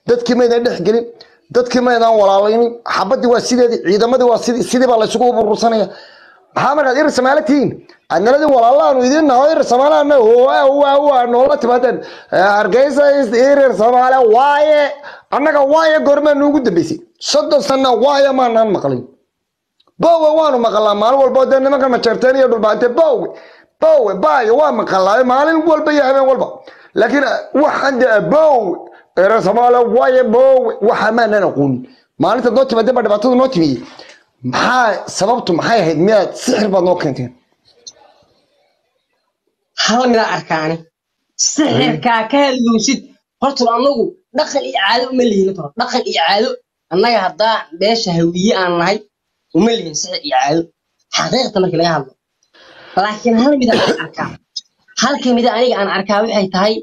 dadkii maydaan dhex gelin dadkii maydaan walaalaynin xabadii waa sideedii ciidamadii waa sidii sidii baa laysugu burursanaya maxaa markaad irir samaalo tihiin adnaladii walaalaanu idin naho irir samaalaana waa noola timaadeen hargeysa irir samaale waaye annaga waaye goormaa nuugu dambeysay soddon sana waaye maanaan maqlin bowe waanu maqalaa maalin walba dee nimankan majeerteen iyo dhulbaante bowe bowe bayo waa maqalaa maalin walba iyo habeen walba laakiin waxaan dee bowe irir samaale waaye bowe waxa maanaan aqoonin maalinta noo timaadeen baa dhibaatadu noo timiyey maxaa sababtu maxay ahayd miyaad sixir baad noo keenteen hal midaa arkaani sixirkaa ka hadlowsid horta anagu dhaqan iyo caado uma lihin toro dhaqan iyo caado annaga haddaa beesha hawiye aan nahay uma lihin sixir iyo caado xaqiiqta markii laga hadlo laakiin hal mida aan arkaa halka mida aniga aan arkaa waxay tahay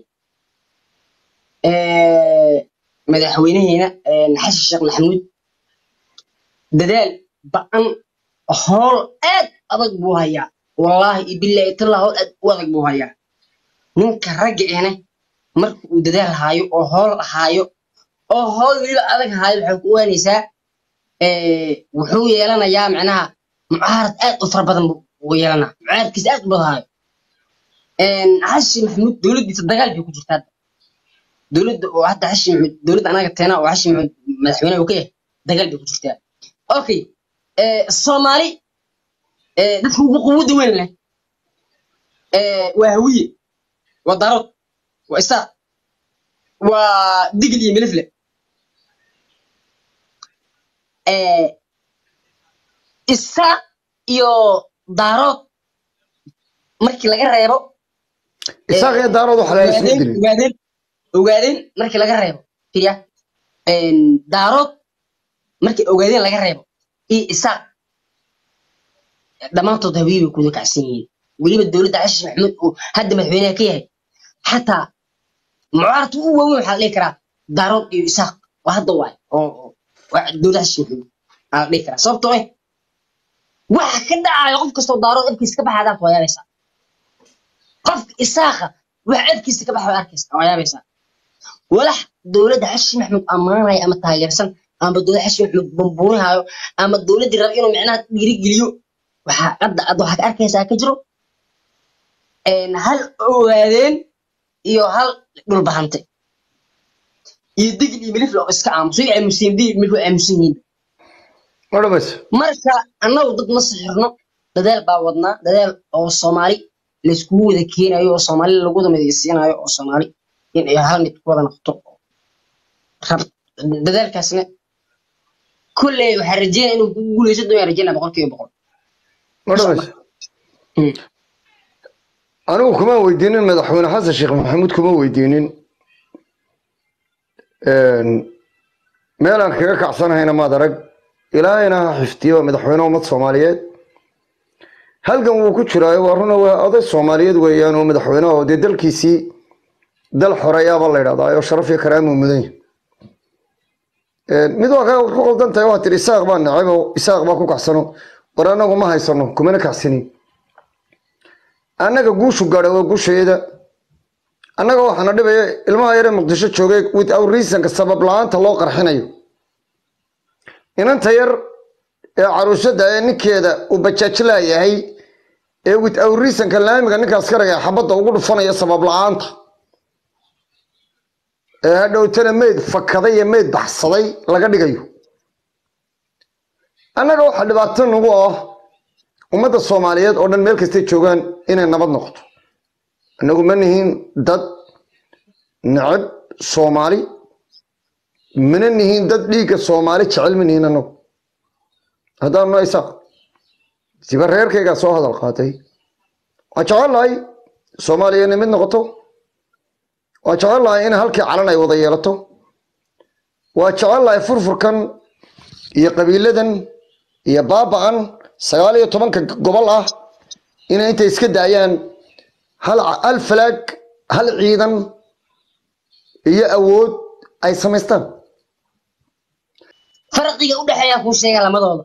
madaxweynaheena xasan sheekh maxamuud dadaal ba'an howl aad adag buu hayaa wallaahi iyo bilaahi tallaa howl aad u adag buu hayaa ninka ragga ene marka uu dadaal haayo oo howl haayo oo howl weliba adag haayo waxay ku ogaanaysaa wuxuu yeelanayaa macnaha mucaarad aad u fara badan buu yeelanaa mucaaradkiisa aad u badan haayo xashi maxamuud dowladdiisa dagaal bay ku jirtaa dowladda oo hadda xashi maxamuud dowladda anaga teena oo xashi maxamuud madaxweynaha uu ka yahay dagaal bay ku jirtaa okay soomaali dadka ugu quwada weyn leh waa hawiye waa darood waa isaaq waa digil iyo milifle isaaq iyo daarood markii laga reebo isaaq iyo daarood waxa la isku dilay ogaadeen ogaadeen markii laga reebo fiya daarood markii ogaadeen laga reebo iyo isaaq dhammaantood hawiye bay kuda kacsan yihiin weliba dowladda xashish maxamuud uu hadda madaxweynaha ka yahay xataa mucaaradka ugu waaweyn waxaa la dhihi karaa daarood iyo isaaq waa hadda waay oo dowladda xashish maxamuud aa la dhihi karaa sababtoo eh waxa ka dhacayo qof kastoo daarood afkiisa ka baxaadaad waa yaabaysaa qofka isaaqa waxa afkiisa ka baxa waa arkaysa waa yaabaysaa walax dowladda xashish maxamuud ammaanaya ama taageersan ama dowladda xashish maxamuud bambuurinaayo ama dowladdii raba inuu micnaha dhiirigeliyo waxaa hadda ad waxaad arkaysaa ka jiro hal ogaadeen iyo hal dhulbahante iyo digil iyo milifle oo iska aamuso way aamusiin digil milifle way aamusan yihiin ma dhamayso marka annagu dad ma sixirno dadaal baa wadnaa dadaal oo soomaali layskugu wada keenayo oo soomaali lagu wada midaysiinayo oo soomaali in ay hal mid ku wada noqoto rab dadaalkaasna kulley waxaa rajeynaya inuu ku guuleysan doonyaa rajeynaya boqol kiiba boqol ma dhamayso anigu kuma weydiinin madaxweyne xasan sheekh maxamuud kuma weydiinin meelaan kaga kacsanahayna maad arag ilaahayna ha xifdiyo madaxweyne ummad soomaaliyeed halgan wuu ku jiraayo waa runa waa oday soomaaliyeed weeyaan oo madaxweyne oo dee dalkiisii dal xoreeyaaba la yidhahdaa oo sharaf iyo karaamuu mudan yahay mid waa ku qaldan tahay waa tiri isaaq baa nacab oo isaaq baa ku kacsano war annagu ma haysano kumana kacsanin annaga guushu gaadha waa guusheeda annaga waxaana dhibaya ilmaha yaree muqdisho joogay without reasonka sabab la-aanta loo qarxinayo inanta yar ee caruushada ee ninkeeda uu bajaajlaa yahay ee without reasonka laamiga ninkaas karaya xabadda ugu dhufanaya sabab la-aanta ee hadhowtana meyd fakaday iyo meyd baxsaday laga dhigayo annaga waxaa dhibaato nagu ah ummadda soomaaliyeed oo dhan meel kastay joogaan inay nabad noqoto annagu ma nihiin dad necab soomaali mana nihiin dad dhiigga soomaali jecel ma nihiin annagu haddaanu nahay isaaq siba reerkaygaa soo hadal qaatay waan jecel lahay soomaaliya inay mid noqoto waan jecel lahay in halkii calan ay wada yeelato waan jecel lahay furfurkan iyo qabiiladan iyo baaba'an sagaal iyo tobanka gobol ah inay intay iska daayaan hal falaag hal ciidan iyo awood ay samaystaan farqiga u dhexeeya kuu sheega lamadooda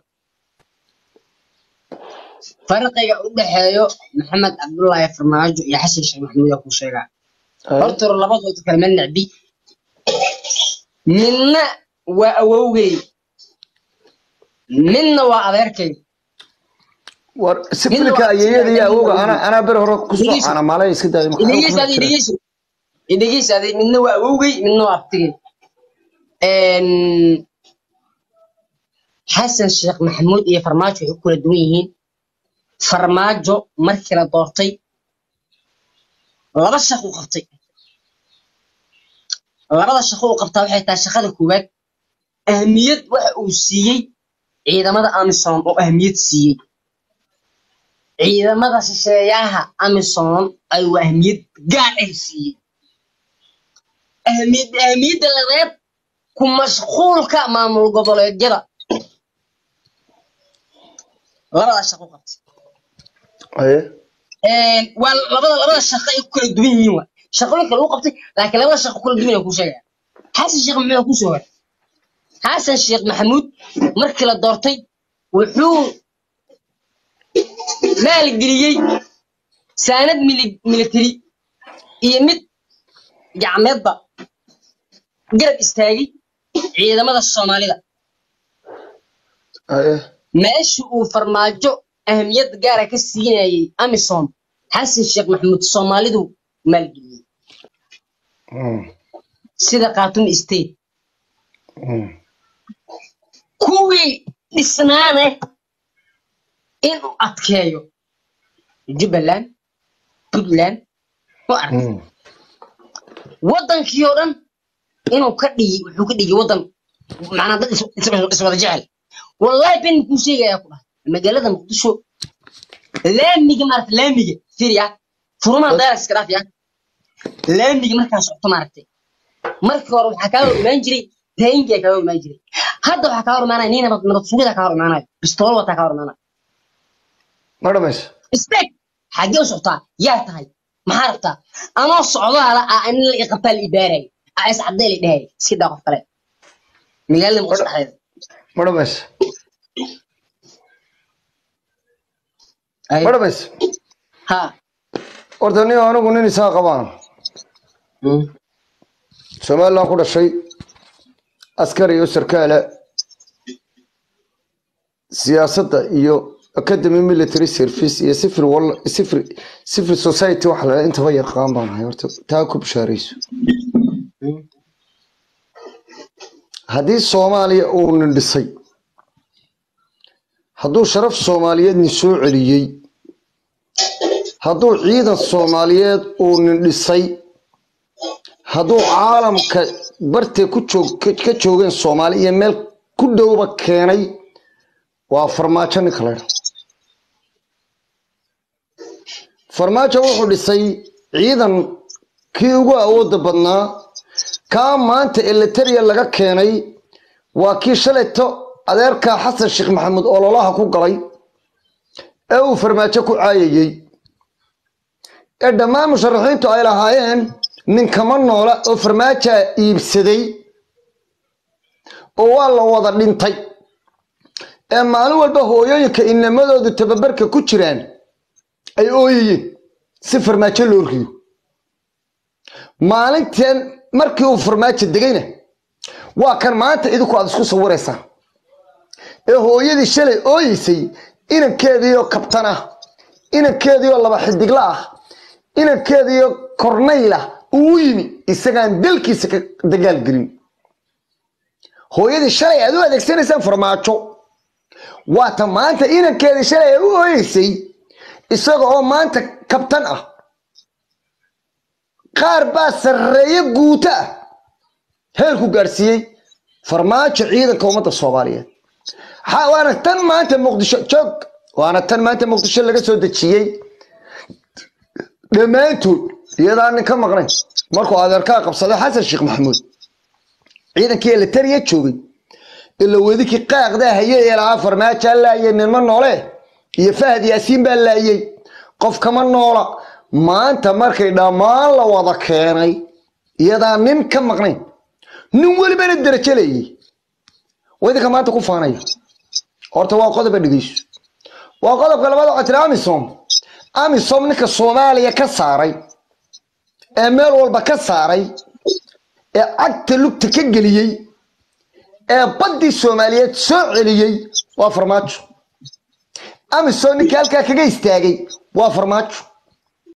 farqiga u dhexeeyo maxamed cabdullaahi farmaajo iyo xasan sheekh maxamuud yaa kuu sheegaa horta labadooda kale ma necbi midna waa awowgay midna waa adeerkay war sifilka ayeeyada iyo awowga anaa anaa ber hore kusoo Idriis. caanamaalay iska daaya maxaa idhegeysa kuma adi jira? idhegeysa idhegeysa adi midna waa awowgay midna waa abtigay xasan sheekh maxamuud iyo farmaajo waxay ku kala duwan yihiin farmaajo markii la doortay laba shaqo u qabtay labada shaqo uu qabtaa waxay tahay shaqada koowaad ahmiyad waxa uu siiyey ciidamada amisom oo ahmiyad siiyey ciidamada shisheeyaha amisom ayuu ahmiyad gaar ah siiyey ahmiyad ahmiyadda labaad ku mashquulka maamul goboleedyada labada shaqo u qabtay Haye. Een, waa labada labada shaqo ay ku kala duwan yihiin wa shaqooyin kale u qabtay laakiin labada shaqo kala duwan ku sheegaya xasan sheekh maxamuud ku soo waray xasan sheekh maxamuud markii la doortay wuxuu maalgeliyey saanad mili- military iyo mid gacmeedba garab istaagay ciidamada soomaalida Haye. meesha uu farmaajo ahmiyad gaara ka siinayay amisom xasan sheekh maxamuud soomaalidu maalgeliyey Mm, sida khaatun state mm. kuwii dhisnaane inuu adkeeyo jubbaland puntland oo arag Mm. waddankii oo dhan inuu ka dhigi wuxuu ka dhigi waddan macnaa dad is- is- iswada jecel wallahi ben kuu sheegayaa ku dhahay magaalada muqdisho laamiga maarata laamiga fiiriya furumaha dayar iska dhaaf ya laamiga markaa socto maaragtay markii hore waxaa kaa hor imaan jiray taayinkaa kaa hor imaan jiray hadda waxaa kaa hor imaanaya nin nabad nabad sugida kaa hor imaanayo bistoolo wataa kaa hor imaanayo ma dhamaysa istaag xaggee u socotaa yaa tahay maxaa rabtaa anoo socdaala ah in la iqabtaa la ibaaraya aa is cadday la dhahaya iska daa qof kale magaalada muqdisho dhexdeeda ma dhamaysa Ay, ma dhamaysa ha horta nin anigu nin isaa qabaan Mm. somaliland ku dhashay askari iyo sarkaala siyaasadda iyo academy military service iyo civil wall civil civil society waxa la intaba yaqaan baan ahay horta taa ku bishaarayso Mm. haddii soomaaliya uu nin dhisay hadduu sharaf soomaaliyeed nin soo celiyey hadduu ciidan soomaaliyeed uu nin dhisay hadduu caalamka bartee ku joog ka- ka joogeen soomaali iyo meel ku dhowba keenay waa farmaajo ninka la ydhaa farmaajo wuxuu dhisay ciidan kii ugu awoodda badnaa kaa maanta elitaria laga keenay waa kii shalayto adeerkaa xasan sheekh maxamuud ololaha ku galay ee uu farmaajo ku caayayey ee dhammaan musharaxiintu ay lahaayeen ninkama noola oo farmaajaa iibsaday oo waa la wada dhintay ee maalin walba hooyooyinka inamadoodu tababarka ku jiraan ay ooyayeen si farmaajo loo riyo maalinteen markii uu farmaajo degayna waa kan maanta idinku aad isku sawiraysaan ee hooyadii shalay ooyeysay inankeediioo kabtan ah inankeediioo laba xidigla ah inankeediioo kornayla uu u yimi isagaan dalkiisa ka dagaalgelin hooyadii shalay aad u adeegsanaysaan farmaajo waata maanta inankeedii shalay ay u ooyeysay isaga oo maanta kabtan ah qaar baa sarreeye guuto ah heerku gaadhsiiyey farmaajo ciidanka ummadda soomaaliyeed Ha- waana tan maanta muqdisho joog waana tan maanta muqdisho laga soo dejiyey dhammaantood iyadaan nin ka maqnayn markuu adeerkaa qabsaday xasan sheekh maxamuud ciidankii elitariya joogay ila wedikii qaaqdaa hayay ee lahaa farmaajaa laayay ninma noole iyo fahad yaasiin baa laayay qof kama noola maanta markay dhammaan la wada keenay iyadaan nin ka maqnayn nin welibana derajo leeyay wadinka maanta ku faanaya horta waa qodoba dhegeyso waa qodobka labada waxaa tiri amisom amisom ninka soomaaliya ka saaray ee meel walba ka saaray ee cagta lugta ka geliyey ee baddii soomaaliyeed soo celiyey waa farmaajo amisom ninka halkaa kaga istaagay waa farmaajo